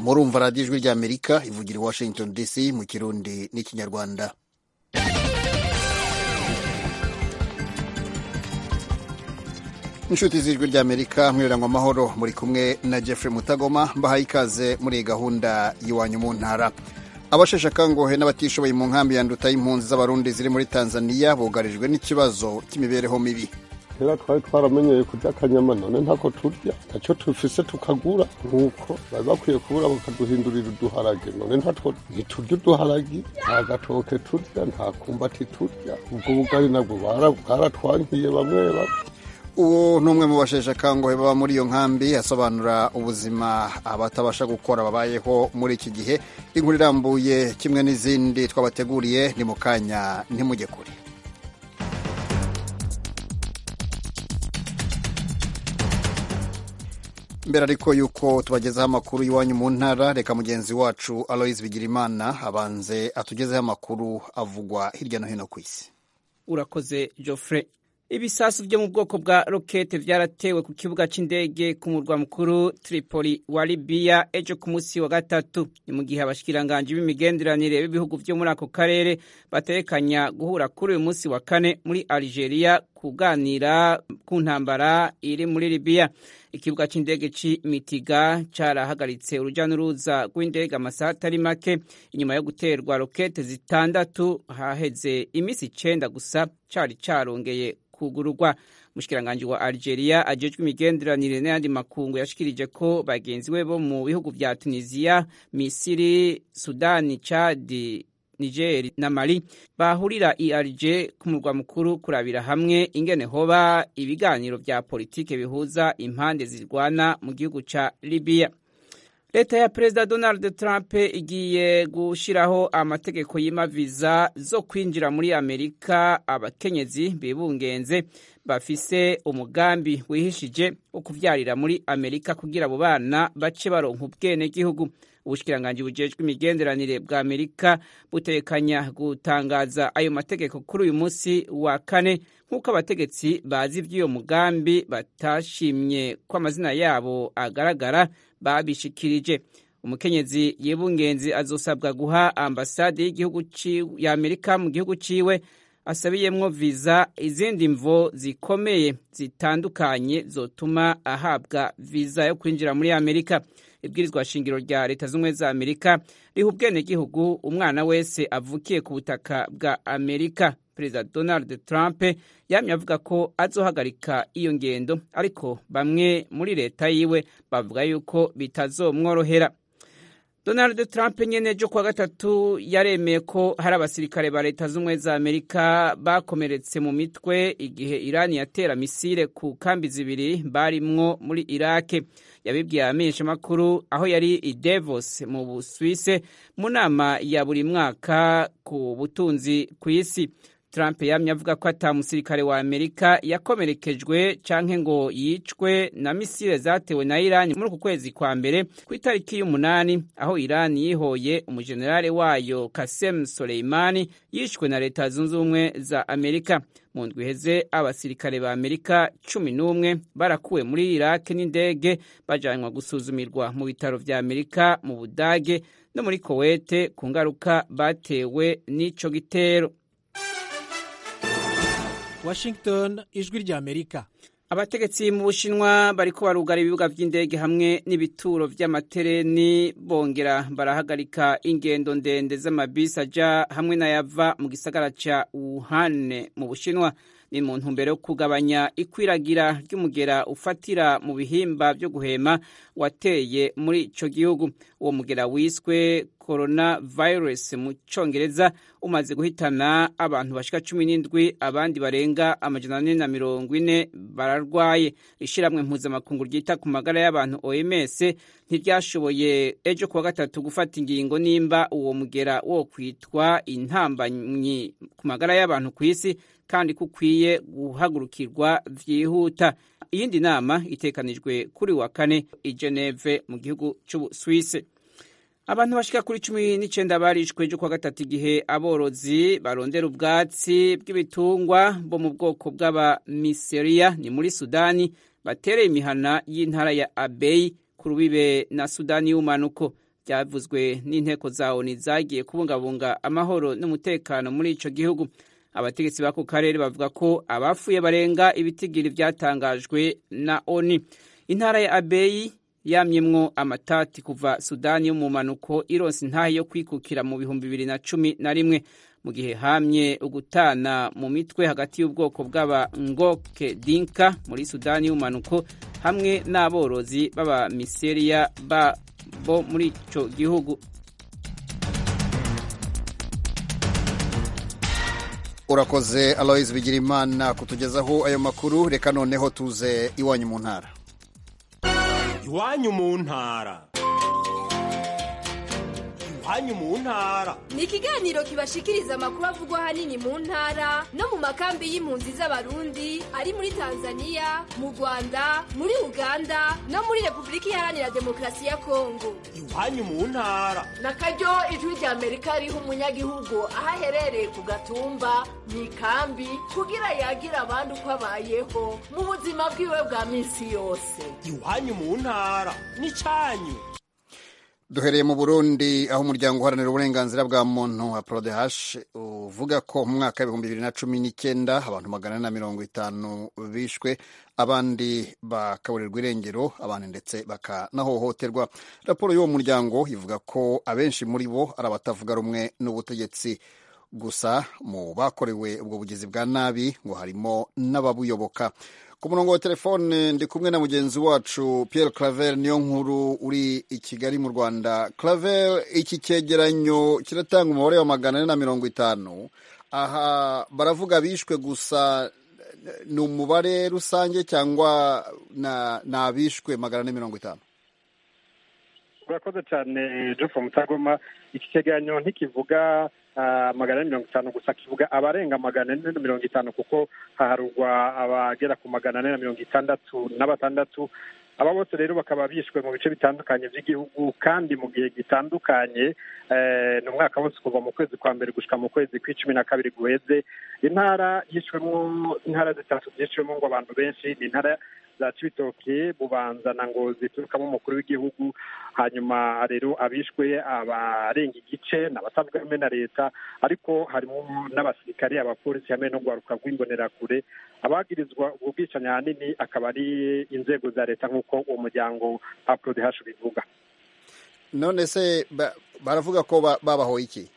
murumva radiyo ijwi ry'amerika ivugira i washington dc mu kirundi n'ikinyarwanda inshuti z'ijwi ry'amerika mwirangwa amahoro muri kumwe na jeffrey mutagoma mbahaye ikaze muri iyi gahunda y'iwanyu mu ntara abasheshe akangohe n'abatishoboye mu nkambi ya nduta y'impunzi z'abarundi ziri muri tanzania bugarijwe n'ikibazo cy'imibereho mibi kera twari twaramenyeye kurya akanyama none ntako turya ntacyo tufise tukagura nk'uko bari bakwiye kubura bakaduhindurira uduharage none ntatwo ntiturya uduharagi nta gatoke turya nta kumbati turya ubwo bugari nabwo bwaratwankiye bamwe bamwe uwo ni umwe mu basheshe akangohe baba muri iyo nkambi asobanura ubuzima abatabasha gukora babayeho muri iki gihe inkuru irambuye kimwe n'izindi twabateguriye ni mu kanya ntimujye kure mbere ariko yuko tubagezaho amakuru y'iwanyu mu ntara reka mugenzi wacu aloise bigirimana abanze atugezeho amakuru avugwa hirya no hino ku isi urakoze Geoffrey ibisasu byo mu bwoko bwa rokete byaratewe ku kibuga cy'indege ku murwa mukuru Tripoli wa Libya ejo ku munsi wa gatatu ni mu gihe abashikiranganji b'imigenderanire b'ibihugu byo muri ako karere batekanya guhura kuri uyu munsi wa kane muri Algeria kuganira ku ntambara iri muri Libya ikibuga cy'indege c'Imitiga carahagaritse uruja n'uruza rw'indege amasaha atari make inyuma yo guterwa rokete zitandatu haheze imisi icenda gusa cari carongeye kugururwa umushikiranganji wa Algeria ajejwe imigenderanire n'ayandi makungu yashikirije ko bagenzi we bo mu bihugu vya Tunisia, Misiri, Sudani, Chad, Niger na Mali bahurira i Alger ku murwa mukuru kurabira hamwe ingene hoba ibiganiro vya politike bihuza impande zirwana mu gihugu ca Libya. leta ya perezida donald trump igiye gushyiraho amategeko y'imaviza zo kwinjira muri amerika abakenyezi bibungenze bafise umugambi wihishije wo kuvyarira muri amerika kugira abo bana bace baronka ubwenegihugu ubushikiranganji bujejwe imigenderanire bwa amerika butekanya gutangaza ayo mategeko kuri uyu munsi wa kane nk'uko abategetsi bazi ivy'uyo mugambi batashimye ko amazina yabo agaragara babishikirije umukenyezi yibungenzi azosabwa guha ambasade y'igihugu ya amerika mu gihugu ciwe asabiyemwo viza izindi mvo zikomeye zitandukanye zotuma ahabwa viza yo kwinjira muri amerika ibwirizwa shingiro rya leta z'ubumwe za amerika riha ubwenegihugu umwana wese avukiye ku butaka bwa amerika perezida donald trump yamye avuga ko azohagarika iyo ngendo ariko bamwe muri leta yiwe bavuga yuko bitazomworohera donald trump nyene ejo kuwa gatatu yaremeye ko hari abasirikare ba leta z'ubumwe za amerika bakomeretse mu mitwe igihe irani yatera misile ku kambi zibiri barimwo muri irake yabibwiye abamenyeshamakuru aho yari i davos mu busuwise mu nama ya buri mwaka ku butunzi ku isi Trump yamye avuga ko ata musirikare wa Amerika yakomerekejwe canke ngo yicwe na misile zatewe na Iran muri uku kwezi kwa mbere ku itariki y'umunani aho Iran yihoye umujenerale wayo Qasem Soleimani yishwe na leta zunze ubumwe za Amerika mu ndwi iheze abasirikare ba Amerika cumi n'umwe barakuwe muri Iraq n'indege bajanwa gusuzumirwa mu bitaro vya Amerika mu Budage no muri Kuwait ku ngaruka batewe n'ico gitero Washington ijwi rya Amerika abategetsi mu bushinwa bariko barugara ibibuga vy'indege hamwe n'ibituro vy'amatereni bongera barahagarika ingendo ndende z'amabisi aja hamwe n'ayava mu gisagara ca Wuhan mu bushinwa ni mu ntumbero yo kugabanya ikwiragira ry'umugera ufatira mu bihimba vyo guhema wateye muri ico gihugu uwo mugera wiswe coronavirus mu congereza umaze guhitana abantu bashika cumi n'indwi abandi barenga amajana ane na mirongo ine bararwaye ishiramwe mpuzamakungu ryita ku magara y'abantu OMS ntiryashoboye ejo kuwa gatatu gufata ingingo nimba uwo mugera wo kwitwa intambanyi ku magara y'abantu ku isi kandi kukwiye guhagurukirwa vyihuta iyindi nama itekanijwe kuri wa kane i Geneve mu gihugu c'Ubusuwisi abantu bashika kuri cumi n'icenda barishwe ejo kuwa gatatu igihe aborozi barondera ubwatsi bw'ibitungwa bo mu bwoko bw'abamiseriya ni muri sudani batereye imihana y'intara ya abeyi ku rubibe na sudani y'umanuko byavuzwe n'inteko za oni zagiye kubungabunga amahoro n'umutekano muri ico gihugu abategetsi b'ako karere bavuga ko abapfuye barenga ibitigiri byatangajwe na oni intara ya abeyi yamyemwo amatati kuva sudani yo mu manuko ironse intahe yo kwikukira mu bihumbi bibiri na cumi na rimwe mu gihe hamye ugutana mu mitwe hagati y'ubwoko bw'abangoke dinka muri sudani y'umanuko hamwe n'aborozi b'abamiseriya bo muri ico gihugu urakoze aloise bigirimana kutugezaho ayo makuru reka noneho tuze iwanyu mu ntara iwanyu mu ntara iwanyu mu ntara ni ikiganiro kibashikiriza amakuru avugwa ahanini mu ntara no mu makambi y'impunzi z'abarundi ari muri tanzania mu rwanda muri uganda no muri repubulika iharanira demokarasi ya kongo iwanyu mu ntara na karyo ijwi rya amerika riha umunyagihugu aho aherereye ku gatumba mu ikambi kugira yagira abandi uko abayeho mu buzima bwiwe bwa minsi yose iwanyu mu ntara ni cyanyu duhereye mu burundi aho umuryango uharanira uburenganzira bwa muntu wa prodehash uvuga ko mu mwaka w'ibihumbi bibiri na cumi n'icyenda abantu magana ane na mirongo itanu bishwe abandi bakaburirwa irengero abandi ndetse bakanahohoterwa raporo y'uwo muryango ivuga ko abenshi muri bo ari abatavuga rumwe n'ubutegetsi gusa mu bakorewe ubwo bugizi bwa nabi ngo harimo n'ababuyoboka ku murongo wa telefone ndi kumwe na mugenzi wacu Pierre Claver niyo nkuru uri i Kigali mu Rwanda Claver iki cyegeranyo kiratanga umubare wa magana ane na mirongo itanu aha baravuga bishwe gusa ni umubare rusange cyangwa ni abishwe magana ane mirongo itanu urakoze cyane Jofo Mutagoma iki cyegeranyo ntikivuga magana ane mirongo itanu gusa kivuga abarenga magana ane na mirongo itanu kuko haharugwa abagera ku magana ane na mirongo itandatu na batandatu aba bose rero bakaba bishwe mu bice bitandukanye by'igihugu kandi mu gihe gitandukanye ni umwaka wose kuva mu kwezi kwa mbere gushyika mu kwezi kw'icumi na kabiri guheze intara yishwemo intara zitatu zishwemo ngo abantu benshi ni intara za cibitoke bubanza na ngozi ziturukamo umukuru w'igihugu hanyuma rero abishwe abarenga igice ni abatavuga rumwe na leta ariko harimo n'abasirikare abapolisi hamwe no guharuka rw'imbonerakure abagirizwa ubwo bwicanyi ahanini akaba ari inzego za leta nk'uko uwo muryango aprodehashu bivuga none se baravuga ko babahoye iki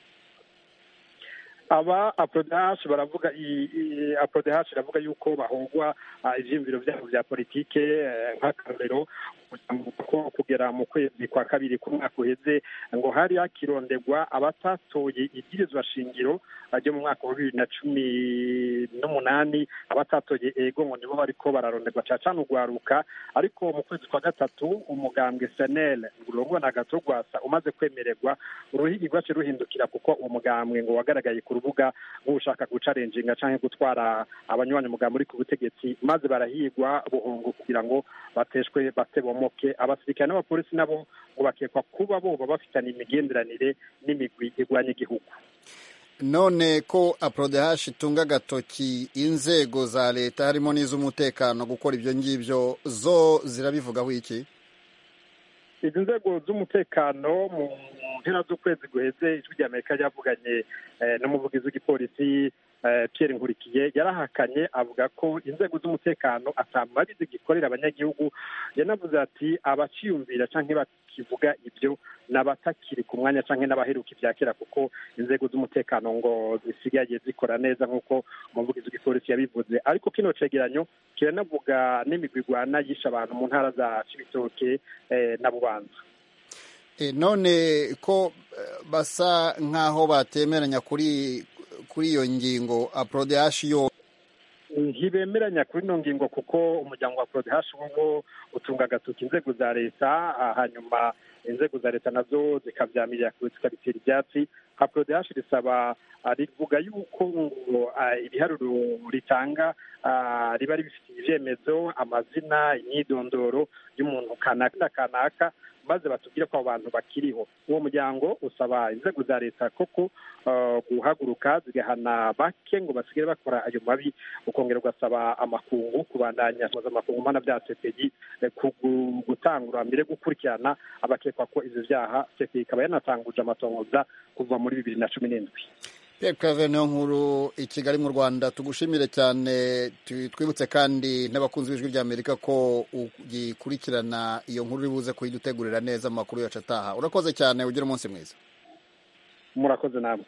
aba aprodahashi baravuga aprodahashi iravuga yuko bahogwa ivyiyumviro vyabo vya politike nk'akarorero ko kugera mu kwezi kwa kabiri k'umwaka uheze ngo hari hakironderwa abatatoye ibwirizwa shingiro ryo mu mwaka wa bibiri na cumi n'umunani abatatoye ego ngo nibo bariko bararonderwa cacana urwaruka ariko mu kwezi kwa gatatu umugambwe senel urongwa na gato rwasa umaze kwemererwa uruhigi rwace ruhindukira kuko uwo mugambwe ngo wagaragaye ku rubuga nk'ushaka gucarenjinga canke gutwara abanywanyi umugambi uri ku butegetsi maze barahigwa buhungu kugira ngo bateshwe batebomoke abasirikare n'abapolisi nabo ngo bakekwa kuba boba bafitanye imigenderanire n'imigwi igwanya igihugu none ko aprodehash itunga agatoki inzego za leta harimo n'iz'umutekano gukora ibyo ngibyo zo zirabivugaho iki izi nzego z'umutekano mu mpera z'ukwezi guheze ijwi rya amerika ryavuganye n'umuvugizi w'igipolisi Pierre nkurikiye yarahakanye avuga ko inzego z'umutekano atamabi zigikorera abanyagihugu yanavuze ati abaciyumvira cyangwa bakivuga ibyo ni abatakiri ku mwanya cyangwa n'abaheruka ibya kera kuko inzego z'umutekano ngo zisigaye zikora neza nk'uko umuvugizi w'igipolisi yabivuze ariko kino cegeranyo kiranavuga n'imigwi igwana yishe abantu mu ntara za cibitoke na bubanza none ko basa nk'aho batemeranya kuri kuri iyo ngingo aprodehash yo ntibemeranya kuri ino ngingo kuko umuryango wa prodehash wo utunga agatoki inzego za leta hanyuma inzego za leta nazo zikabyamirira zikabitera ibyatsi aprodh risaba rivuga yuko ngo ibiharuro ritanga riba ribifitiye ibyemezo amazina imyidondoro y'umuntu kanaka kanaka maze batubwire ko abo bantu bakiriho uwo muryango usaba inzego za leta koko guhaguruka zigahana bake ngo basigare bakora ayo mabi ukongera ugasaba amakungu kubandanya mpuzamakungu mana bya cpg gutangura mbere gukurikirana abakekwa ko ivyo vyaha cpg ikaba yanatanguje amatongoza kuva muri bibiri na cumi n'indwi Pierre niyo nkuru i Kigali mu Rwanda tugushimire cyane twibutse kandi n'abakunzi b'ijwi rya Amerika ko ugikurikirana iyo nkuru uri buze kuyidutegurira neza amakuru yacu ataha urakoze cyane ugira umunsi mwiza murakoze namwe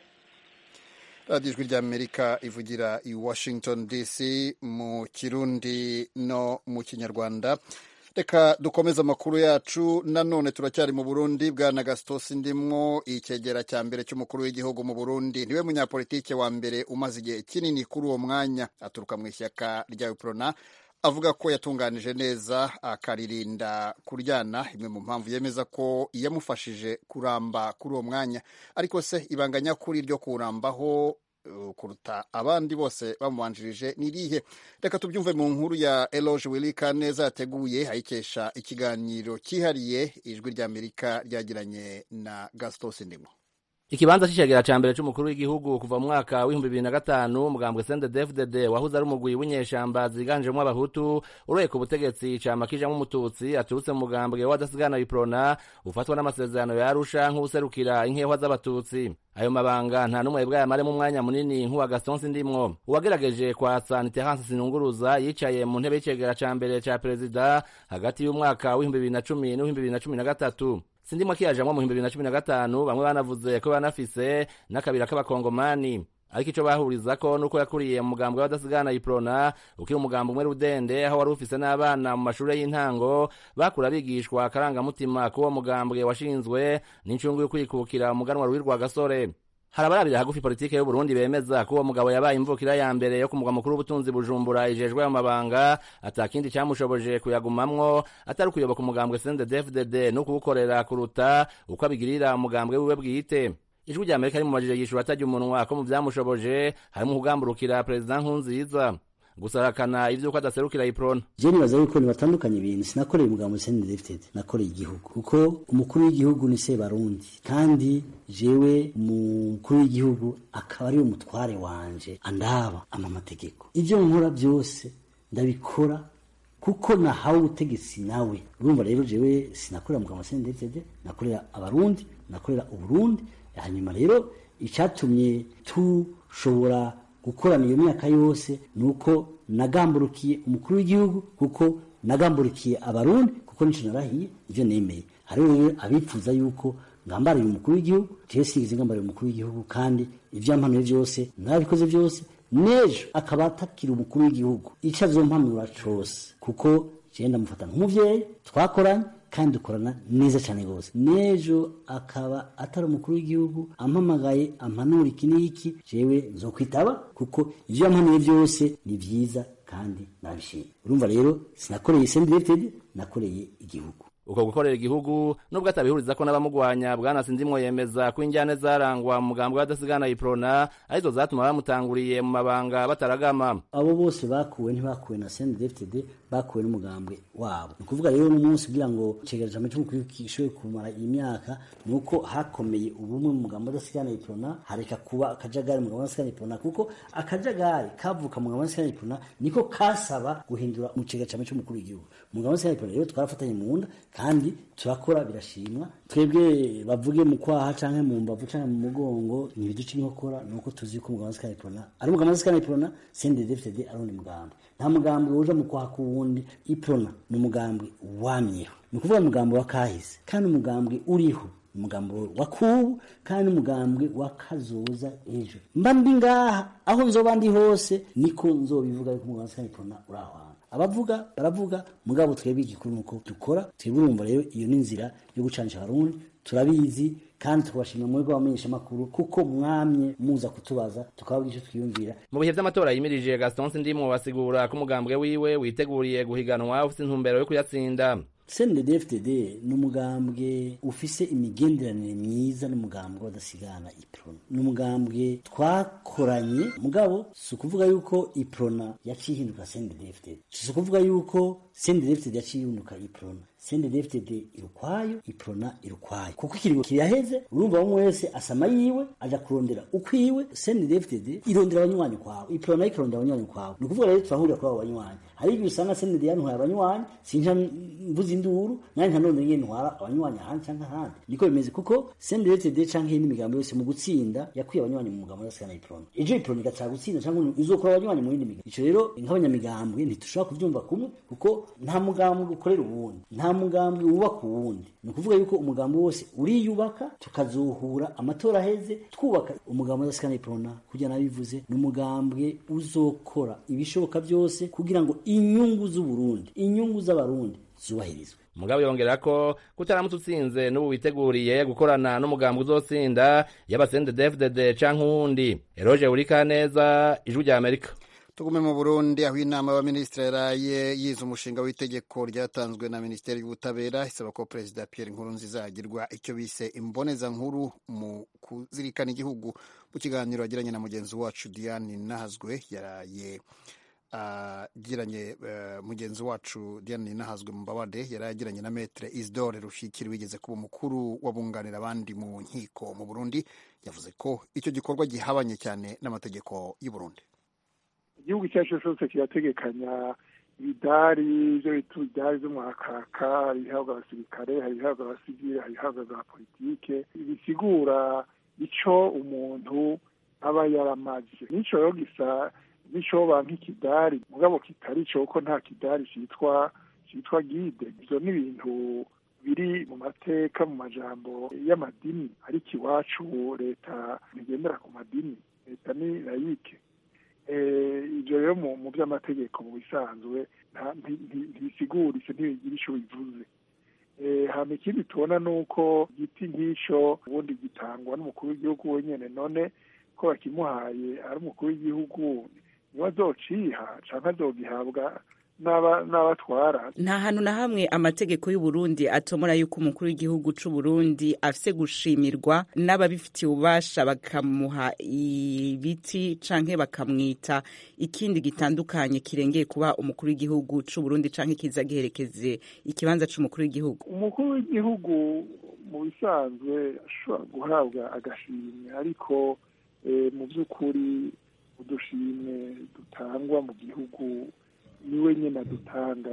radiyo ijwi rya Amerika ivugira i Washington DC mu kirundi no mu kinyarwanda reka dukomeze amakuru yacu nanone turacyari mu burundi bwana gasitosi ndimwo icyegera cya mbere cy'umukuru w'igihugu mu burundi niwe munyapolitike wa mbere umaze igihe kinini kuri uwo mwanya aturuka mu ishyaka rya uprona avuga ko yatunganije neza akaririnda kuryana imwe mu mpamvu yemeza ko yamufashije kuramba kuri uwo mwanya ariko se ibanga nyakuri ryo kuwurambaho kuruta abandi bose bamubanjirije ni irihe reka tubyumve mu nkuru ya eloge wilika neza yateguye ayikesha ikiganiro cyihariye ijwi ry'amerika ryagiranye na gastos ndimo ikibanza c'icegera ca mbere c'umukuru w'igihugu kuva mu mwaka w'ibihumbi bibiri na gatanu umugambwe CNDD-FDD wahuze ari umugwi w'inyeshamba ziganjemwo abahutu uroye ku butegetsi cama kijamwo umututsi aturutse mu mugambwe w'adasigana iprona ufatwa n'amasezerano ya Arusha nk'uwuserukira inkehwa z'abatutsi ayo mabanga nta n'umwe bwayamaremo umwanya munini nk'uwa Gaston Sindimwo uwagerageje kwatsa Terence Sinunguruza yicaye mu ntebe y'icegera ca mbere ca perezida hagati y'umwaka w'ibihumbi bibiri na cumi n'uw'ibihumbi bibiri na cumi na gatatu sindimwo akiyajamwo mu bihumbi bibiri na cumi na gatanu bamwe banavuze ko banafise n'akabira k'abakongomani ariko ico bahurizako nuko yakuriye mu mugambwe w'abadasigana iprona ukiri umugambo umwe rudende aho wari ufise n'abana mu mashure y'intango bakura bigishwa akarangamutima k'uwo mugambwe washinzwe n'incungu yo kwikukira umuganwa ruwi rwa gasore hari abarabira hagufi politike y'uburundi bemeza ko uwo mugabo yabaye imvukira ya mbere yo ku mugwa mukuru w'ubutunzi bujumbura ijejwe ayo mabanga atakindi camushoboje kuyagumamwo atari ukuyoboka umugambwe CNDD-FDD no kuwukorera kuruta uko abigirira umugambwe wiwe bwite ijwi rya amerika rimumajije yishura atarya umunwa ko mu vyamushoboje harimo kugamburukira perezida nkunziza gusarakana ivyuko adaserukira iprona je nibaza yuko nibatandukanye ibintu sinakoreye umugabo CNDD-FDD nakoreye igihugu kuko umukuru w'igihugu ni Sebarundi kandi jewe umukuru w'igihugu akaba ari umutware wanje andaba ama mategeko ivyo nkora byose ndabikora kuko nahawe ubutegetsi nawe urumva rero jewe sinakorera umugabo CNDD-FDD nakorera abarundi nakorera uburundi hanyuma rero icyatumye tushobora gukorana iyo myaka yose ni uko nagamburukiye umukuru w'igihugu kuko nagamburikiye abarundi kuko nico narahiye ivyo nemeye hariho rero abifuza yuko ngambariye umukuru w'igihugu jewe sigeze ngambariye umukuru w'igihugu kandi ivyampanuye vyose narabikoze vyose nejo akaba atakira umukuru w'igihugu ico azompanura cose kuko jewe ndamufata nk'umuvyeyi twakoranye kandi dukorana neza cyane rwose n'ejo akaba atari umukuru w'igihugu ampamagaye ampanura iki n'iki jewe nzokwitaba kuko ivyo yampanuye byose ni byiza kandi nabishimye urumva rero sinakoreye sendirected nakoreye igihugu uko gukorera igihugu nubwo atabihuriza ko n'abamugwanya bwana Sindimwo yemeza ko injyane zarangwa mu mugambwe w'adasigana iprona arizo zatuma bamutanguriye mu mabanga bataragama abo bose bakuwe ntibakuwe na CNDD-FDD bakuwe n'umugambwe wabo ni ukuvuga rero n'umunsi kugira ngo cegereje amace mukuru kishoboye kumara iyi myaka ni uko hakomeye ubumwe mu mugambo w'adasigana iprona hareka kuba akajagari mu mugambo w'adasigana iprona kuko akajagari kavuka mu mugambo w'adasigana iprona niko kasaba guhindura mu cegereje amace mukuru w'igihugu mu mugambo w'adasigana iprona rero twarafatanye mu nda kandi turakora birashimwa twebwe bavuge mu kwaha canke mu mbavu canke mu mugongo ni ibiduca inkokora ni uko tuzi ko umugambo w'adasigana iprona ari umugambo w'adasigana iprona CNDD-FDD ari undi mugambo nta mugambi uja mu kwaha k'uwundi iprona ni umugambi wamyeho ni ukuvuga umugambi wa kahise kandi umugambi uriho umugambi wa kubu kandi umugambi wa kazoza ejo mba ndi ngaha aho nzoba ndi hose niko nzobivuga yuko umugambi w'adasigana iprona uri aho hantu abavuga baravuga mugabo twebwe igikuru nuko dukora twebwe urumva rero iyo ni inzira yo gucanisha abarundi turabizi kandi tukabashimira muri bw'abamenyesha makuru kuko mwamye muza kutubaza tukababwira icyo twiyumvira mu bihe vy'amatora yimirije Gaston Sindimwo basigura ko umugambwe wiwe witeguriye guhiganwa ufite intumbero yo kuyatsinda CNDD-FDD ni umugambwe ufise imigenderanire myiza n'umugambwe w'adasigana iprona ni umugambwe twakoranye mugabo si ukuvuga yuko iprona yaciye ihinduka CNDD-FDD si ukuvuga yuko CNDD-FDD yaciye ihinduka iprona CNDD-FDD irukwayo iprona irukwayo kuko ikiringo kiraheze urumva bamwe wese asama yiwe aja kurondera ukwiwe CNDD-FDD irondera abanywanyi kwawe iprona nayo ikarondera abanywanyi kwawe ni ukuvuga rero turahurira kuri abo banywanyi hari igihe usanga CNDD yantwaye abanywanyi sinja mvuza induru nanjye nka none ngiye ntwara abanywanyi ahandi canke ahandi niko bimeze kuko CNDD-FDD canke iyindi migambo yose mu gutsinda yakwiye abanywanyi mu mugambo wose kana iprona ejo iprona igataha gutsinda canke izokora abanywanyi mu yindi migambo ico rero nk'abanyamigambwe ntitushobora kuvyumva kumwe kuko nta mugambwe ukorera uwundi nta mugambwe wubaka uwundi ni ukuvuga yuko umugambi wose uriyubaka tukazohura amatora aheze twubaka umugambi w'adasikana iprona kugira nabivuze ni umugambwe uzokora ibishoboka byose kugira ngo inyungu z'uburundi inyungu z'abarundi zubahirizwe mugabo yongera ko kutaramutse utsinze n'ubu witeguriye gukorana n'umugambi uzotsinda y'abasende dfdd canke uwundi eroje urikaneza ijwi rya amerika tugume mu burundi aho inama y'abaminisitiri yaraye yize umushinga w'itegeko ryatanzwe na minisiteri y'ubutabera isaba ko perezida pierre nkurunziza yagirwa icyo bise imbonezankuru mu kuzirikana igihugu mu kiganiro yagiranye na mugenzi wacu diane nahazwe yaraye agiranye mugenzi wacu diane nahazwe mu mbabade yari agiranye na metere isidore rushikiri wigeze kuba umukuru wabunganira abandi mu nkiko mu burundi yavuze ko icyo gikorwa gihabanye cyane n'amategeko y'u Burundi igihugu icyo ari cyo cyose kirategekanya ibidari ibyo bita ibidari by'umwakaka hari ibihabwa abasirikare hari ibihabwa abasivile hari ibihabwa za politike bisigura icyo umuntu aba yaramaze n'icyo rero gisa n'icyoba nk'ikidari mugabo kitari cyo kuko nta kidari cyitwa cyitwa gide ibyo ni ibintu biri mu mateka mu majambo y'amadini ariko iwacu leta ntigendera ku madini leta ni layike ibyo rero mu by'amategeko mu bisanzwe ntibisiguritse ntibigira icyo bivuze hano ikindi tubona ni uko igiti nk'icyo ubundi gitangwa n'umukuru w'igihugu wenyine none ko bakimuhaye ari umukuru w'igihugu niwe azociha cyangwa azogihabwa n'abatwara nta hantu na hamwe amategeko y'uburundi atomora yuko umukuru w'igihugu c'uburundi afise gushimirwa n'ababifitiye ububasha bakamuha ibiti canke bakamwita ikindi gitandukanye kirengeye kuba umukuru w'igihugu c'uburundi canke kiza giherekeze ikibanza c'umukuru w'igihugu umukuru w'igihugu mu bisanzwe ashobora guhabwa agashimwe ariko mu by'ukuri udushimwe dutangwa mu gihugu niwe nyine adutanga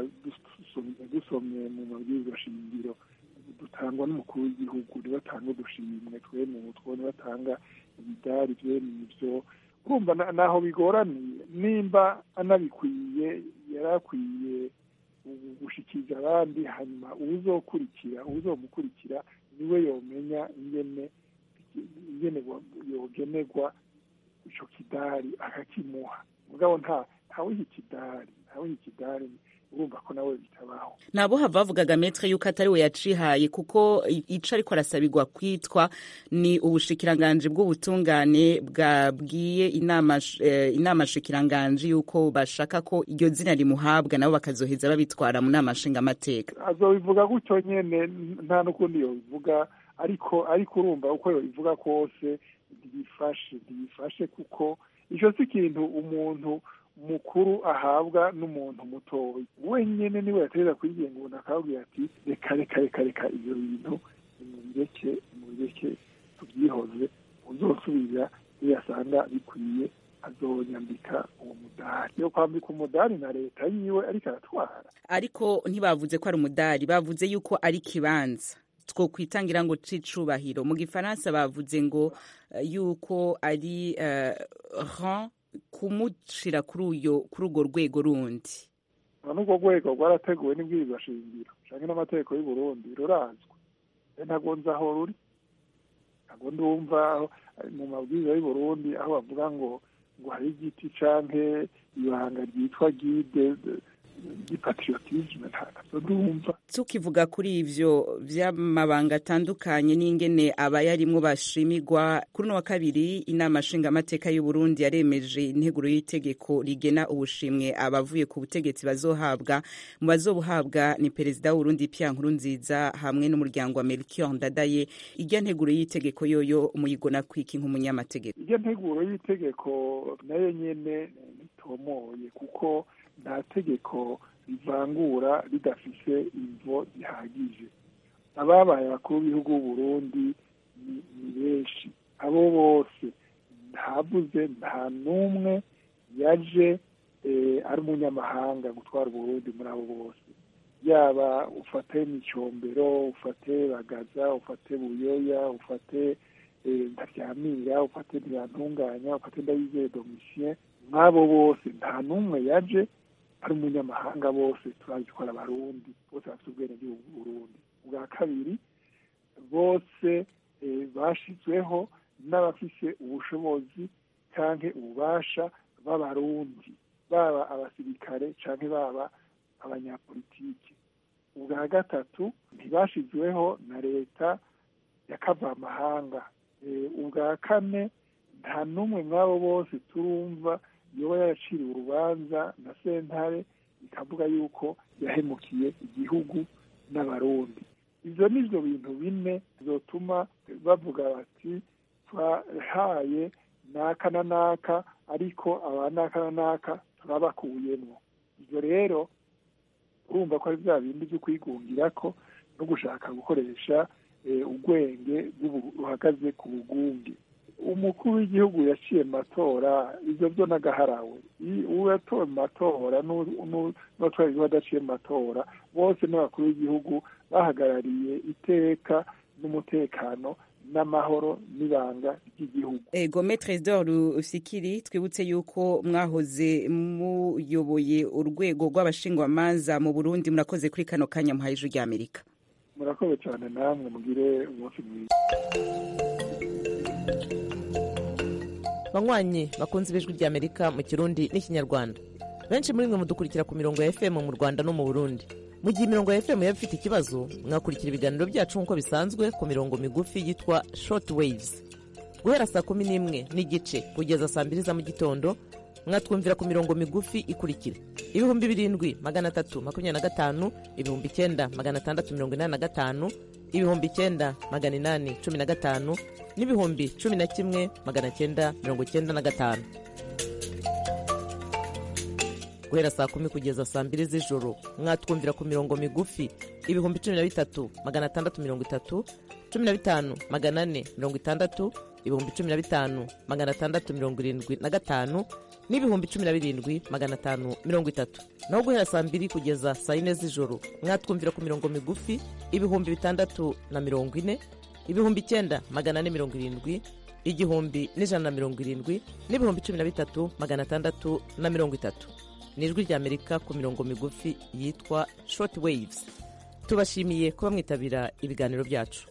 dusomye mu mabwiriza shingiro dutangwa n'umukuru w'igihugu niwe atanga udushimwe twene utwo niwe atanga ibidari byene ibyo urumva naho bigoraniye nimba anabikwiye yari akwiye gushikiriza abandi hanyuma uwuzokurikira uwuzomukurikira niwe yomenya ingene ingene yogenerwa ico kidari akakimuha mugabo nta ntawiha ikidari ntawiha ikidari urumva ko nawe bitabaho nabo hava bavugaga metre yuko atari we yacihaye kuko ico ariko arasabirwa kwitwa ni ubushikiranganji bw'ubutungane bwabwiye inama eh, inama shikiranganji yuko bashaka ko iryo zina rimuhabwa nabo bakazoheza babitwara mu nama nshingamateka azobivuga gutyo nyene nta n'ukundi yobivuga ariko ariko urumva uko yobivuga kose ntibifashe ntibifashe kuko ico si ikintu umuntu mukuru ahabwa n'umuntu mutoya wenyine niwe yaterera kwigenga umuntu akababwira ati reka reka reka reka ibyo bintu nimubireke nimubireke tubyihoze uzosubira iyo yasanga bikwiye azonyambika uwo mudari yo kwambika umudari na leta yiwe ariko aratwara ariko ntibavuze ko ari umudari bavuze yuko ari ikibanza two kwitangira ngo c'icubahiro mu gifaransa bavuze ngo yuko ari uh, rang kumushira kuri uyo kuri urwo rwego rundi n'urwo rwego rwarateguwe n'ibwirizwa shingiro canke n'amategeko y'u Burundi rurazwi ntago nzi aho ruri ntago ndumva mu mabwiriza y'u Burundi aho bavuga ngo ngo hari igiti canke ibanga ryitwa gide y'ipatriotisme ntazo ndumva tukivuga kuri ivyo vy'amabanga atandukanye n'ingene abayarimwo bashimirwa kuri uno wa kabiri inama nshingamateka y'u Burundi yaremeje integuro y'itegeko rigena ubushimwe abavuye ku butegetsi bazohabwa mu bazobuhabwa ni perezida w'Uburundi Pierre Nkurunziza hamwe n'umuryango wa Melchior Ndadaye irya nteguro y'itegeko yoyo muyigona kwiki nk'umunyamategeko iryo nteguro y'itegeko nayo nyene ntitomoye kuko nta tegeko rivangura ridafise imvo zihagije ababaye abakuru b'ibihugu b'uburundi ni benshi abo bose ntavuze nta n'umwe yaje ari umunyamahanga gutwara uburundi muri abo bose yaba ufate micombero ufate bagaza ufate buyoya ufate ntaryamira ufate ntiyantunganya ufate ndayizeye domitien nk'abo bose nta n'umwe yaje ari umunyamahanga bose turazi ko ari abarundi bose bafite ubwenegihugu bw'uburundi ubwa kabiri bose bashyizweho n'abafise ubushobozi cyangwa ububasha b'abarundi baba abasirikare cyangwa baba abanyapolitiki ubwa gatatu ntibashyizweho na leta ya kavamahanga ubwa kane nta n'umwe mw'abo bose turumva yoba yaraciriwe urubanza na sentare ikavuga yuko yahemukiye igihugu n'abarundi ibyo ni byo bintu bine bizotuma bavuga bati twahaye naka na naka ariko aba naka na naka turabakuyemo ibyo rero urumva ko ari bya bindi byo kwigungira ko no gushaka gukoresha ubwenge buhagaze ku bugunge umukuru w'igihugu yaciye mu matora ibyo byo n'agaharawe uwo yatowe mu matora n'uwatwaye igihugu adaciye mu matora bose n'abakuru b'igihugu bahagarariye iteka n'umutekano n'amahoro n'ibanga ry'igihugu ego metre d'or usikiri twibutse yuko mwahoze muyoboye urwego rw'abashingwamanza mu burundi murakoze kuri kano kanya muhaye ijwi ry'amerika murakoze cyane namwe mugire umunsi mwiza banywanyi bakunze ibijwi ry'amerika mu kirundi n'ikinyarwanda benshi muri mwe mudukurikira ku mirongo ya fm mu rwanda no mu burundi mu gihe imirongo ya fm yaba ifite ikibazo mwakurikira ibiganiro byacu nk'uko bisanzwe ku mirongo migufi yitwa short waves guhera saa kumi n'imwe n'igice kugeza saa mbiri za mu gitondo mwatwumvira ku mirongo migufi ikurikira ibihumbi birindwi magana atatu makumyabiri na gatanu ibihumbi icyenda magana atandatu mirongo inani na gatanu ibihumbi icyenda magana inani cumi na gatanu n'ibihumbi cumi na kimwe magana cyenda mirongo cyenda na gatanu guhera saa kumi kugeza saa mbiri z'ijoro mwatwumvira ku mirongo migufi ibihumbi cumi na bitatu magana atandatu mirongo itatu cumi na bitanu magana ane mirongo itandatu ibihumbi cumi na bitanu magana atandatu mirongo irindwi na gatanu n'ibihumbi cumi na birindwi magana atanu mirongo itatu naho guhera saa mbiri kugeza saa yine z'ijoro mwatwumvira ku mirongo migufi ibihumbi bitandatu na mirongo ine ibihumbi icyenda magana ane mirongo irindwi igihumbi n'ijana na mirongo irindwi n'ibihumbi cumi na bitatu magana atandatu na mirongo itatu ni ijwi ry'amerika ku mirongo migufi yitwa short waves tubashimiye kuba mwitabira ibiganiro byacu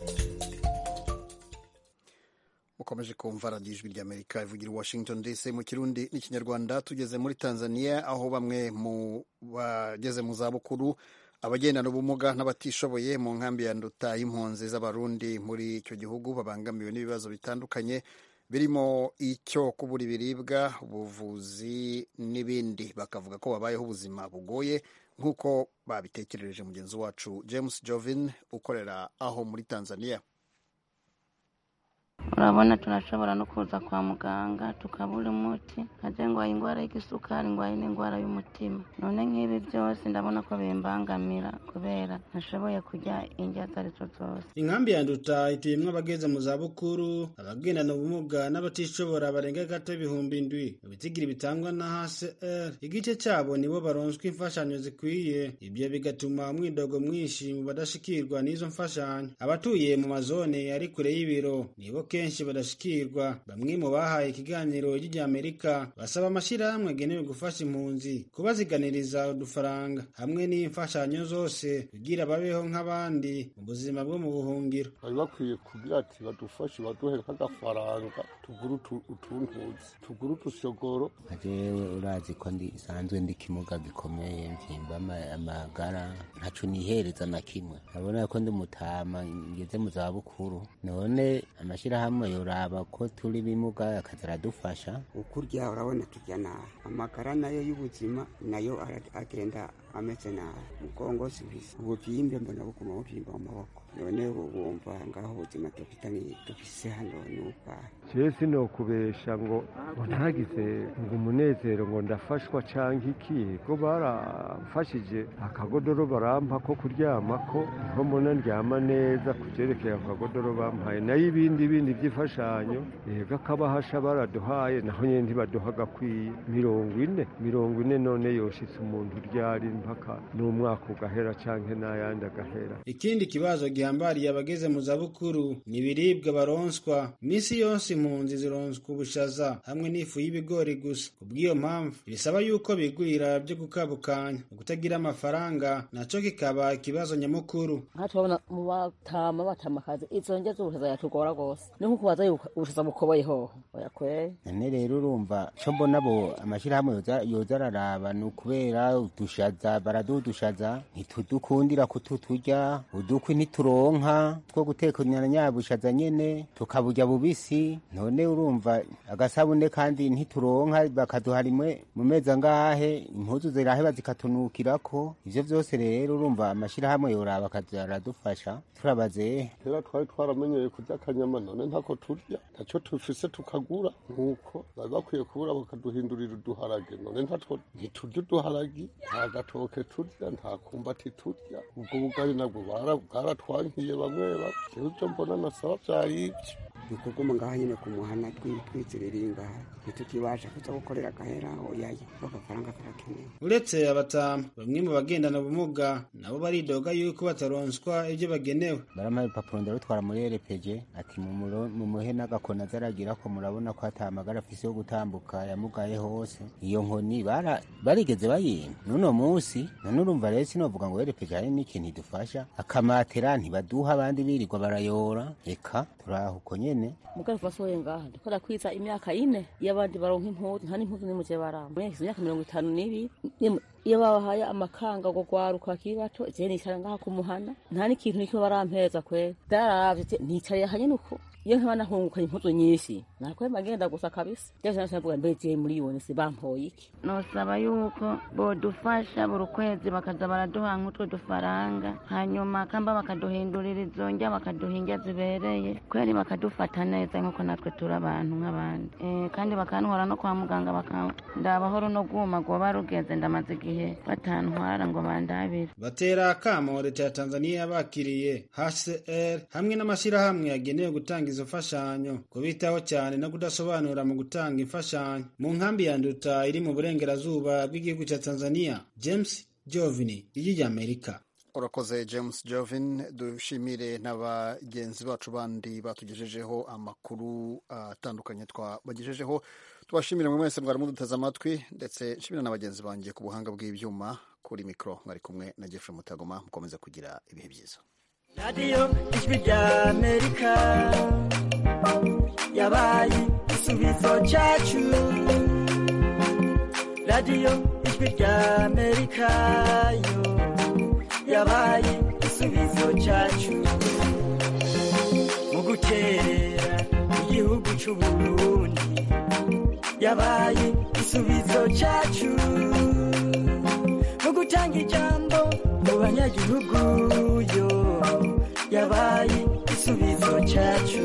mukomeje kumva radiyo ijwi ry'amerika ivugira washington dc mu kirundi n'ikinyarwanda tugeze muri tanzania aho bamwe mu bageze mu zabukuru abagendana ubumuga n'abatishoboye mu nkambi ya nduta y'impunzi z'abarundi muri icyo gihugu babangamiwe n'ibibazo bitandukanye birimo icyo kubura ibiribwa ubuvuzi n'ibindi bakavuga ko babayeho ubuzima bugoye nk'uko babitekerereje mugenzi wacu james jovin ukorera aho muri tanzania urabona tunashobora no kuza kwa muganga tukabura umuti nkaje ngwaye indwara y'igisukari ngwaye n'indwara y'umutima none nk'ibi byose ndabona ko bimbangamira kubera ntashoboye kurya indya izo ari zo zose inkambi ya nduta ituyemwo abageze mu zabukuru abagendana ubumuga n'abatishobora barenga gato ibihumbi indwi ibitigiri bitangwa na hcr igice cyabo nibo baronswa imfashanyo zikwiye ibyo bigatuma umwidogo mwinshi mu badashikirwa n'izo mfashanyo abatuye mu mazone ari kure y'ibiro nibo kenshi benshi badashikirwa bamwe mu bahaye ikiganiro ry'Amerika basaba amashirahamwe agenewe gufasha impunzi kubaziganiriza udufaranga hamwe n'imfashanyo zose kugira babeho nk'abandi mu buzima bwo mu buhungiro bari bakwiye kugira ati badufashe baduhe nk'agafaranga tugure utu- utuntuzi tugure utushogoro jewe urazi ko ndi sanzwe ndi kimuga gikomeye mvimba ama- amagara ntaco nihereza na kimwe abona ko ndi mutama ngeze mu za bukuru none amashirahamwe yoraba ko turi bimuga akaza aradufasha ukurya urabona turya nabi amagara nayo y'ubuzima nayo ara- agenda ameze nabi mugongo sibisa ubuvyimbe mbona buguma buvyimba mu maboko none bumva ngaho ubuzima dufitanye dufise hano n'ubwahe jewe sinokubesha ngo ngo ntagize ngo umunezero ngo ndafashwa canke iki ko baramfashije akagodoro barampa ko kuryamako niho mbona ndyama neza kuvyerekeye ako kagodoro bampaye nayo ibindi bindi vy'imfashanyo ega akabahasha baraduhaye naho nyene ntibaduha gakwiye mirongo ine mirongo ine none yoshitse umuntu ryari mpaka n'umwaka ugahera canke n'ayandi agahera ikindi kibazo gihambariye abageze mu zabukuru ni ibiribwa baronswa misi yose impunzi zironswa ubushaza hamwe n'ifu y'ibigori gusa kubw'iyo mpamvu bisaba yuko bigwira byo gukabukanya ukutagira amafaranga naco kikaba ikibazo nyamukuru nka turabona mu batama batamakazi izo ndya z'ubushaza yatugora rwose ni nko kubaza yuko ubushaza bukoboye hoho oya kweri none rero urumva co mbona bo amashirahamwe yoza- yoza araraba ni ukubera udushaza baraduha udushaza ntitudukundira kututurya udukwi ntituronka two guteka nyabushaza nyene tukaburya bubisi none urumva agasabune kandi ntituronka bakaduha rimwe mu mezi angahe impuzu ziraheba zikatunukirako ivyo vyose rero urumva amashirahamwe yoraba akaza aradufasha turabaze kera twari twaramenyeye kurya akanyama none ntako turya ntaco tufise tukagura nuko bari bakwiye kubura bakaduhindurira uduharage none ntatwo ntiturya uduharagi nta gatoke turya nta kumbati turya ubwo bugari nabwo bara- bwaratwankiye bamwe bamwe jewe ivyo mbona nasaba vyari ivyo ni ukuguma ngaho nyine ku muhana twi- twiziririye ngaha ntitukibasha kuza gukorera agahera oyaye agafaranga karakenewe uretse abatama bamwe mu bagendana ubumuga nabo baridoga yuko bataronswa ibyo bagenewe barampaye urupapuro ndarutwara muri rpg ati mumuro- mumuhe n'agakoni azaragira ko murabona ko atamagara afise yo gutambuka yamugaye hose iyo nkoni bara- barigeze bayimpa n'uno munsi none urumva rero sinovuga ngo rpg hari n'ikintu idufasha akamatera ntibaduha abandi birirwa barayora eka turaho uko nyene mugari vasohoye ngaha ndiko ndakwiza imyaka ine iyo abandi baronka impuzu nta n'impuzu n'imwe je baramba muri imyaka mirongo itanu n'ibiri Nimwe- iyo babahaye amakanga ngo gwaruka bakiri bato je nicara ngaha ku muhana nta n'ikintu nikimwe barampeza kweri ndaravye je nicariye hanyene uko iyo nkaba nahungukanye impuzu nyinshi nakwemba ngenda gusa kabisa jewe navuga mbe je muri yone si bampoye iki nosaba yuko bodufasha buri kwezi bakaza baraduha nk'utwo dufaranga hanyuma kamba bakaduhindurira izo ndya bakaduha indya zibereye kweri bakadufata neza nk'uko natwe turi abantu nk'abandi Eh, kandi bakantwara no kwa muganga bakandaba runo rwuma rwoba rugeze ndamaze igihe batantwara ngo bandabire batera akamo leta ya tanzaniya bakiriye hcr hamwe n'amashyirahamwe yagenewe gutanga izo mfashanyo kubitaho cyane no kudasobanura mu gutanga imfashanyo mu nkambi ya nduta iri mu burengerazuba bw'igihugu cya tanzaniya james jovini ijwi ry'amerika urakoze james jovin dushimire na bagenzi bacu bandi batugejejeho amakuru atandukanye twabagejejeho tubashimire mwe mwese mwari muduteze amatwi ndetse nshimira na bagenzi banjye ku buhanga bw'ibyuma kuri mikoro mwari kumwe na jeffrey mutagoma mukomeze kugira ibihe byiza radiyo ijwi ry'amerika yabaye igisubizo cyacu radiyo ijwi ry'amerika yo yabaye igisubizo cyacu mu gukerera igihugu cy'u Burundi yabaye igisubizo cyacu mu gutanga ijambo mu banyagihugu yo yabaye igisubizo cyacu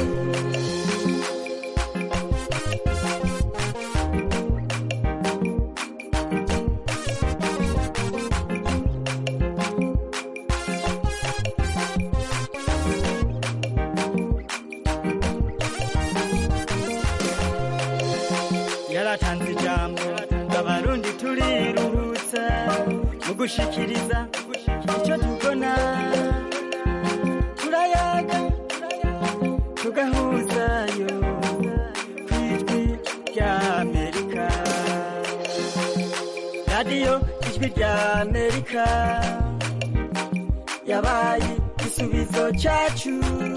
yaratanze ijambo abarundi turiruhutsa mu gushikiriza icyo tubona turayaga tugahuza radiyo ijwi rya amerika yabaye igisubizo cyacu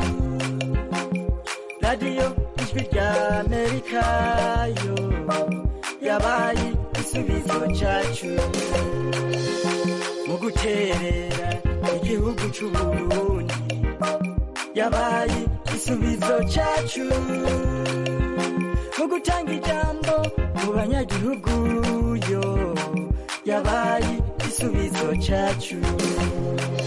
radiyo ijwi rya amerika yo yabaye igisubizo cyacu mu guterera igihugu cy'uburundi yabaye igisubizo cyacu mu gutanga ijambo mu banyagihugu yo yabaye igisubizo cyacu